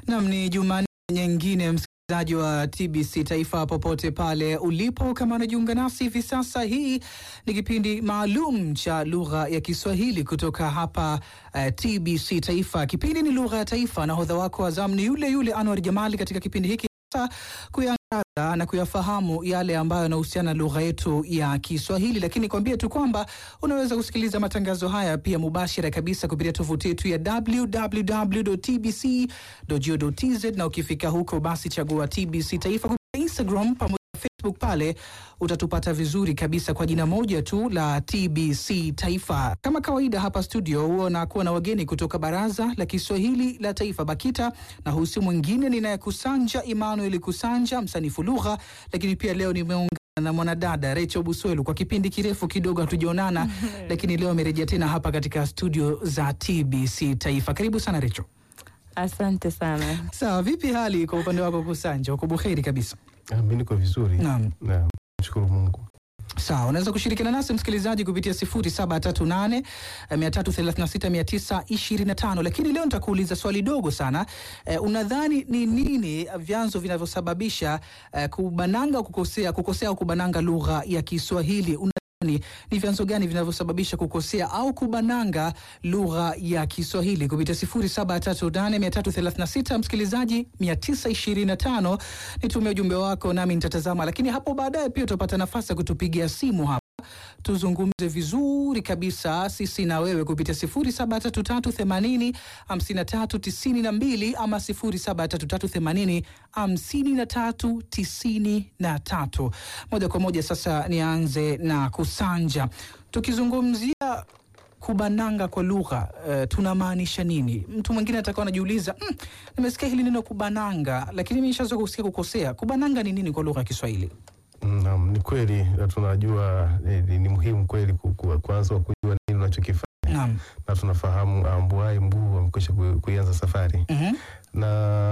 Nam, ni Jumanne nyingine msikilizaji wa TBC Taifa popote pale ulipo, kama unajiunga nasi hivi sasa, hii ni kipindi maalum cha lugha ya Kiswahili kutoka hapa uh, TBC Taifa. Kipindi ni lugha ya taifa, na hodha wako wa zamu ni yule yule Anwar Jamali katika kipindi hiki sasa kuyaangaza na kuyafahamu yale ambayo yanahusiana na lugha yetu ya Kiswahili, lakini kwambie tu kwamba unaweza kusikiliza matangazo haya pia mubashara kabisa kupitia tovuti yetu ya www.tbc.go.tz, na ukifika huko basi chagua TBC Taifa kupitia Instagram pamoja na Facebook, pale utatupata vizuri kabisa kwa jina moja tu la TBC Taifa. Kama kawaida, hapa studio huwa nakuwa na wageni kutoka Baraza la Kiswahili la Taifa BAKITA, na husi mwingine ninayekusanja Emmanuel Kusanja, msanifu lugha, lakini pia leo nimeungana na mwanadada Rachel Buswelu. Kwa kipindi kirefu kidogo hatujaonana, lakini leo amerejea tena hapa katika studio za TBC Taifa. Karibu sana Rachel. Asante sana. Sawa, vipi hali kwa upande wako Kusanja? Uko buheri kabisa? Ah, mi niko vizuri. Naam. Naam. Mshukuru Mungu. Sawa, unaweza kushirikiana nasi msikilizaji kupitia 0738 336 925, lakini leo nitakuuliza swali dogo sana. Eh, unadhani ni nini vyanzo vinavyosababisha eh, kubananga kukosea kukosea au kubananga lugha ya Kiswahili? Unadhani ni vyanzo gani vinavyosababisha kukosea au kubananga lugha ya Kiswahili? Kupitia 0738 msikilizaji 925, nitumie ujumbe wako nami nitatazama, lakini hapo baadaye pia utapata nafasi ya kutupigia simu hapa tuzungumze vizuri kabisa sisi na wewe kupitia 073380 5392 ama 073380 5393. Moja kwa moja sasa nianze na Kusanja, tukizungumzia kubananga kwa lugha uh, tunamaanisha nini? Mtu mwingine atakuwa anajiuliza mm, nimesikia hili neno kubananga, lakini mimi nishazoea kusikia kukosea. Kubananga ni nini kwa lugha ya Kiswahili? Naam, ni kweli na tunajua eh, ni, ni muhimu kweli ku- ku- kwanza kujua nini unachokifanya Naam. na tunafahamu ambuai mguu amekwisha ku- kuianza safari Mhm. na